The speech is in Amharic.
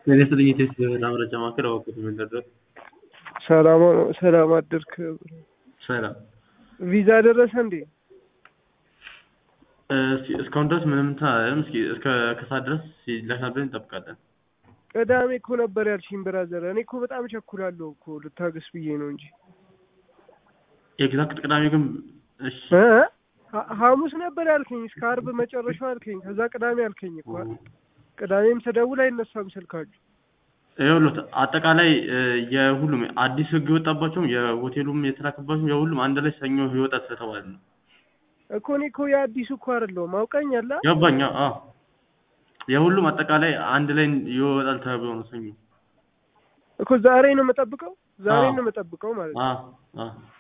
ጤና ይስጥልኝ የቴስት መረጃ ማዕከል አወቅሁት የምንደረግ ሰላም ሰላም አደርክ። ሰላም ቪዛ ደረሰ እንዴ? እስኪ እስካሁን ድረስ ምንም እንትን አላለም። እስኪ እስከ ከሰዓት ድረስ ይላካል ብለን እንጠብቃለን። ቅዳሜ እኮ ነበር ያልሽኝ ብራዘር። እኔ እኮ በጣም ቸኩላለሁ እኮ ልታገስ ብዬ ነው እንጂ ኤግዛክት ቅዳሜ ግን እሺ እ ሐ- ሐሙስ ነበር ያልከኝ እስከ አርብ መጨረሻው አልከኝ። ከዛ ቅዳሜ አልከኝ እኮ ቅዳሜም ስደውል አይነሳም ስልካችሁ። ይኸውልህ አጠቃላይ እ የሁሉም አዲስ ህግ የወጣባቸውም የሆቴሉም የተላከባቸውም የሁሉም አንድ ላይ ሰኞ ይወጣል ስለተባለ ነው። እኮ እኔ እኮ የአዲሱ እኮ አይደለሁም አውቀኛላ። ገባኝ። አዎ የሁሉም አጠቃላይ አንድ ላይ ይወጣል ተብሎ ነው ሰኞ። እኮ ዛሬ ነው የምጠብቀው ዛሬ አዎ። ነው የምጠብቀው ማለት ነው። አዎ አዎ